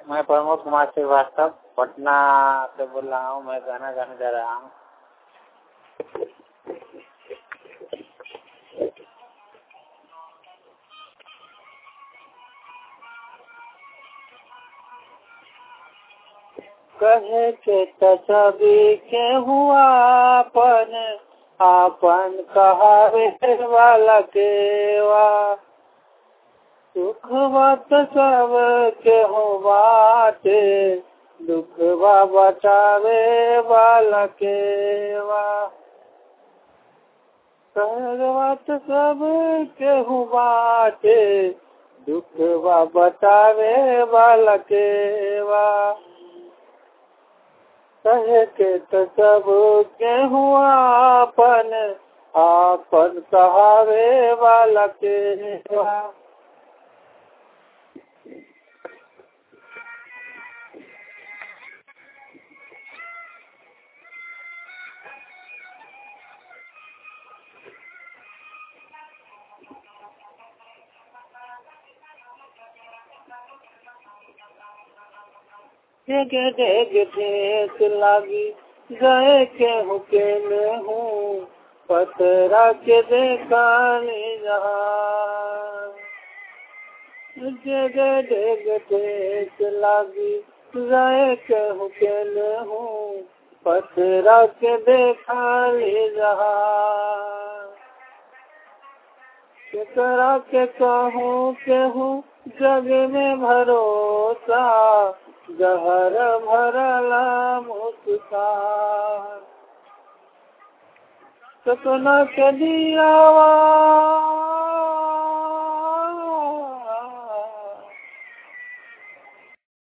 मैं प्रमोद कुमार श्रीवास्तव पटना से बोल रहा हूँ मैं गाना गाने जा रहा हूँ कहे के तभी के हुआ अपन आपन कहावे वाला केवा सुख बात सब के हो बाटे दुख बा बचावे वाला केवा बात सब के हो बाटे दुख बा बचावे वाला केवा कहे के तो सब के हुआ अपन आपन कहावे वाला केवा डेगे डेगे ठेस लागी गए के हुकेल हूँ पतरा के देखाने जहाँ डेगे डेगे ठेस लागी गए के हुकेल हूँ पतरा के देखाने जहाँ केकरा के कहूँ केहूँ जग में भरोसा जहर भरला मुस्कान सपना के दियावा